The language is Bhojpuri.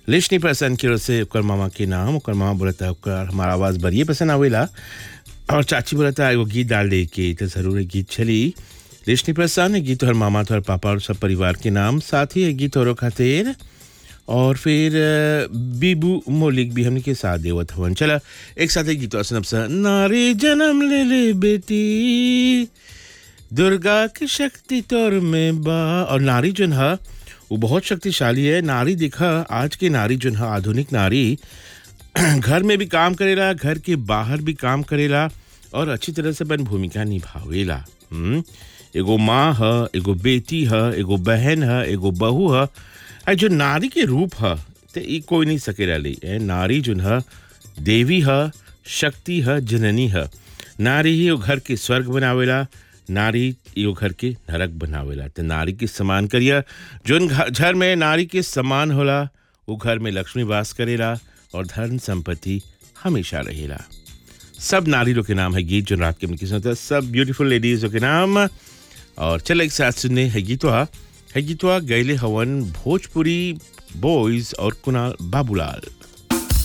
लिशनी पसंद की ओर से ओकर मामा के नाम ओकर मामा बोलता है ओकर हमारा आवाज़ बड़िए पसंद आवेला और चाची बोलता है एगो गीत डाल दे के तो ज़रूर ये गीत चली लिशनी प्रसन्न ये गीत और मामा तो पापा और सब परिवार के नाम साथ ही ये गीत और खातिर और फिर अ, बीबू मोलिक भी हमने के साथ देवत हवन चला एक साथ एक गीत और सुनब सा नारी जन्म ले ले बेटी दुर्गा की शक्ति तोर में बा और नारी जन है वो बहुत शक्तिशाली है नारी दिखा आज की नारी जन है आधुनिक नारी घर में भी काम करेला घर के बाहर भी काम करेला और अच्छी तरह से अपन भूमिका निभावेला हम्म? एगो माँ है एगो बेटी है एगो बहन है एगो बहू है आ जो नारी के रूप है तो ई कोई नहीं सकेला ली ए नारी जो है देवी है शक्ति है जननी है नारी ही वो घर के स्वर्ग बनावेला नारी यो घर के नरक बनावेला तो नारी के समान करिया जोन घ- घर में नारी के समान होला वो घर में लक्ष्मी वास करेला और धन संपत्ति हमेशा रहेला सब नारी लोग के नाम है गीत जो रात के उनकी सुनता है सब ब्यूटीफुल लेडीज के नाम और चल एक साथ सुनने है गीतवा है गीतवा गैले हवन भोजपुरी बॉयज और कुणाल बाबूलाल